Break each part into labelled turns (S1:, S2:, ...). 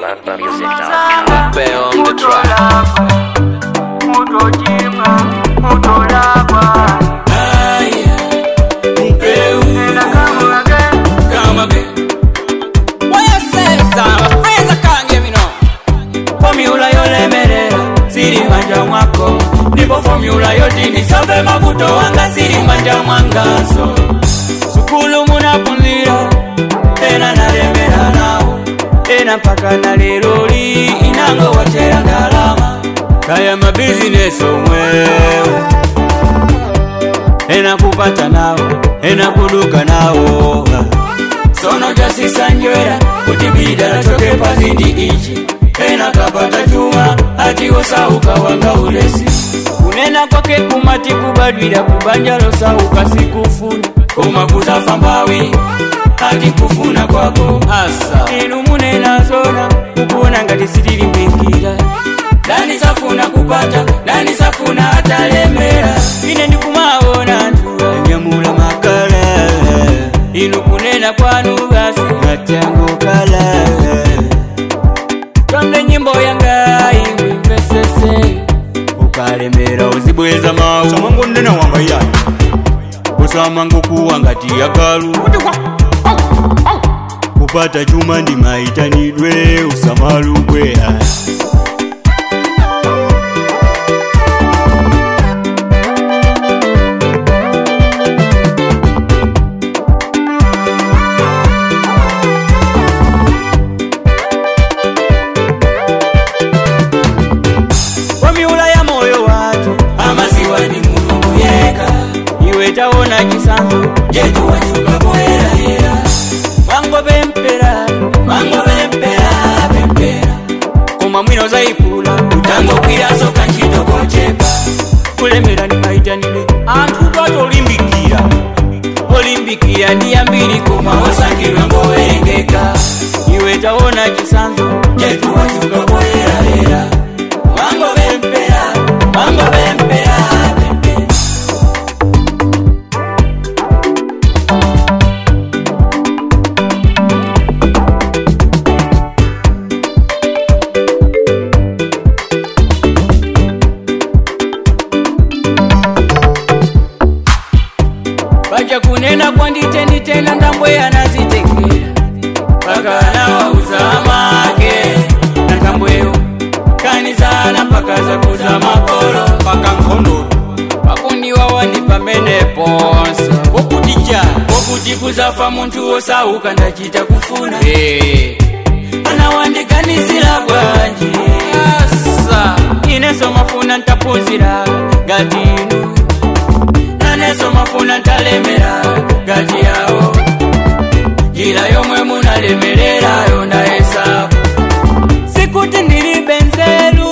S1: lovemusic.com.
S2: Bear on the track. Come again. What you say, son? My friends I can't give me no. Formula yolemerera siri manja mwako ndipo formula yotini sove mavuto wanga siri manja mwangaso sukulu munapunzira tena nalemera nawo tena mpaka na lero li inango watera ndalama kaya mabizinesi omwewe ena kupata nawo ena kuduka nawo sono jasisanjwera kuti bidala choke pazindi ichi ena kapata chuma ati osauka wanga ulesi kunena kwake kumati kubadwira kubanja losauka sikufuna koma kusafa mbawi ati kufuna kwako asa inu munena zona kukuona ngati sitilimbikira dani safuna kupata dani safuna atalemera ine ndikumaona anthu anyamula makala inu kunena kwanu basi matango kala tonde nyimbo yanga imwe mvesese ukalemera uzibweza mawu
S3: samango nena wanga yani
S2: kusamango kuwa ngati yakalu kupata chuma ndi maitanidwe usamalubwe kwa miula ya moyo watu amaziwa ni mulungu yeka iwe taona chisanzo jetu wachuka poerahera mwango bempera mwango bempera bempera koma mwino zaipula utango kwirasoka ntchito kochepa kulemera ni maitanire anthu twatolimbikira olimbikira ndi yambiri koma osangidwa ngowerengeka iwe taona chisanzo jetu wachuka poerahera mwango bempera mwango bempera bempera baja kunena kwanditendi tena ndambwe anazitengera paka nawauza make na ndambweyo kanizala mpaka zakuza makolo
S3: paka nkhondo
S2: pakundiwa wandi pamene ponse kokutija kokuti kuzafa munthu wosauka ndachita kufuna anawandiganisira bwanji asa ineso mafuna ntaphunzira ngati inu naneso mafuna ntalemera ngati yawo njira yomwe munalemererayo ndayesapo sikuti ndilibe nzeru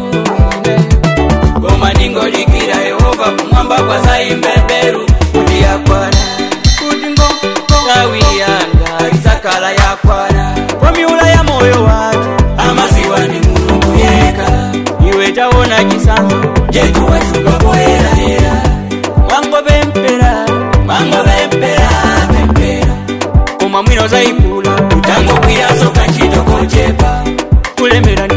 S2: koma ndingodikira yehova kumwamba kwa zaimbeberu kuti yakwana kuti ngawi yanga isakala yakwana kwa miula ya moyo watu amaziwa ni mulungu yeka iwe taona chisanzo jetu wachuka poerahera mwango bempera mwango bempera bempera koma mwino zaipula utango kwirasoka ntchito kochepa kulemera